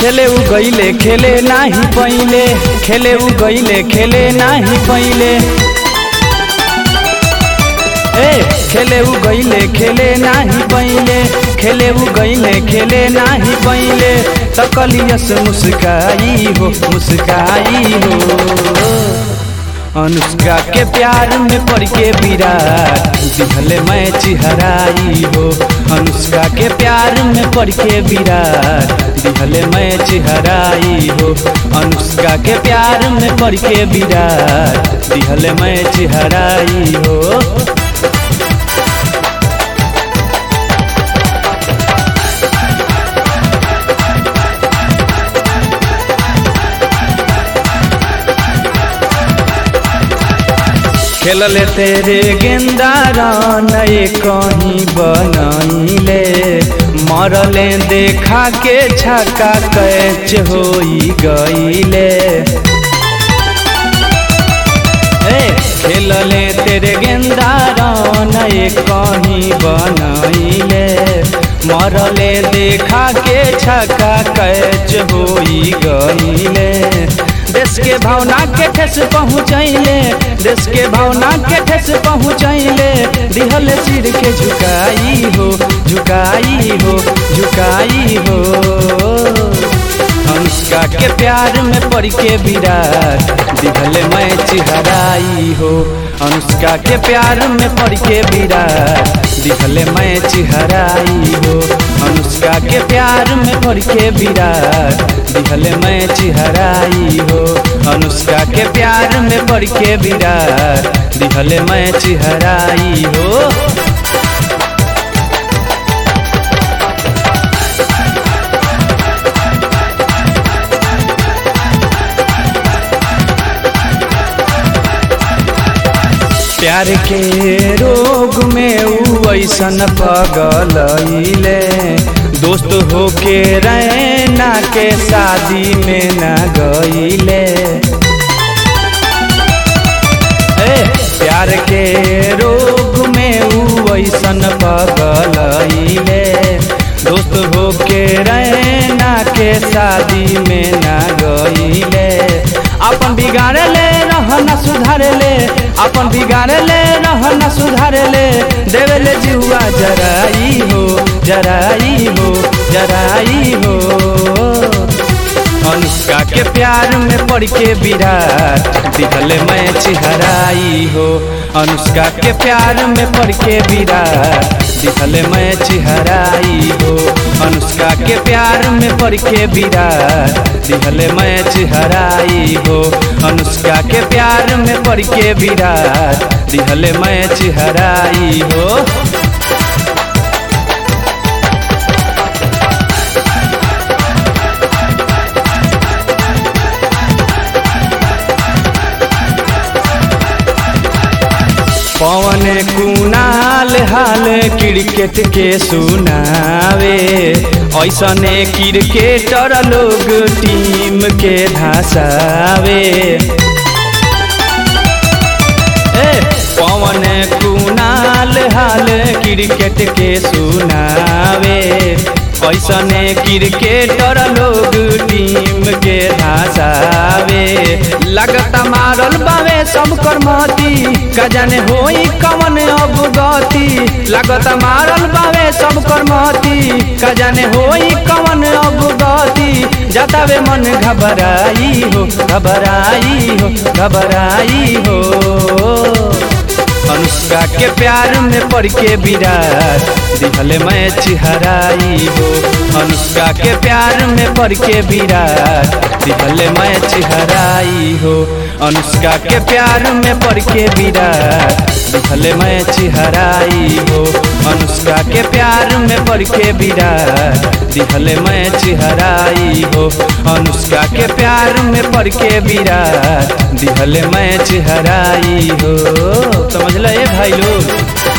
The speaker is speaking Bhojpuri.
खेले उ गईले खेले नाही पहिले खेले उ गईले खेले नाही पहिले ए खेले उ गईले खेले नाही पहिले खेले उ गईले खेले नाही पहिले तकलियस मुस्काई हो मुस्काई हो अनुष्का के प्यार में पड़ के विराट दिखले मैं चिहराई हो अनुष्का के प्यार में पड़ के विराट दिखले मैं चिहराई हो अनुष्का के प्यार में पड़ के विराट दिखले मैं चिहराई हो खेलले तेरे गेंदा नए कहीं बनैले मरले देखा के छक्का कैच होई गईले ए खेलले तेरे गेंदा नए कहीं बनैले मरले देखा के छक्का कैच होई गईले देश के भावना के ठेस पहुँचैले देश के भावना के ठेस पहुँचैले दिहल सिर के झुकाई हो झुकाई हो झुकाई हो अनुष्का के प्यार में पड़ के विराट दिहल मैं चिहराई हो अनुष्का के प्यार में पड़ के विराट दिहल मैं चिहराई हो अनुष्का के प्यार में पड़ के विराट दिहल मैं चिहराई हो अनुष्का के प्यार में पड़ के विराट दिहल मैं चिहराई हो प्यार के रोग में ऊ ऐसन पगलैले दोस्त होके रैना के शादी में न गईले ए प्यार के रोग में ऊ ऐसन पगलैले दोस्त होके रैना के शादी में न गईले अपन बिगाड़े ले रहना सुधारे ले अपन बिगाड़े ले रहना सुधारे ले देवे ले जुआ जराई हो जराई हो जराई हो अनुष्का के प्यार में पड़ के विराट दिखले मैं चिहराई हो अनुष्का के प्यार में पड़ के विराट दिखले मैं चिहराई हो अनुष्का के प्यार में पड़ के विराट दिखले मैं चिहराई हो अनुष्का के प्यार में पड़ के विराट दिखले मैं चिहराई हो पवन कुनाल हाल क्रिकेट के सुनावे ऐसने क्रिकेटर लोग टीम के धसावे ए पवन कुनाल हाल क्रिकेट के सुनावे ऐसने क्रिकेटर लोग टीम के धसावे लगता मारल बावे सब करमती का जाने होई कवन अब गति लगता मारल बावे सब करमती का जाने होई कवन अब गति जतावे मन घबराई हो घबराई हो घबराई हो अनुष्का के प्यार में पड़ के विराट दिखले मैं चिहराई हो अनुष्का के प्यार में पड़ के विराट दिखले मैं चिहराई हो अनुष्का के प्यार में पड़ के विराट दिखले मैं चिहराई हो अनुष्का के प्यार में पड़ के विराट दिखले मैं चिहराई हो अनुष्का के प्यार में पड़ के विराट दिखले मैं चिहराई हो समझ ले भाई लोग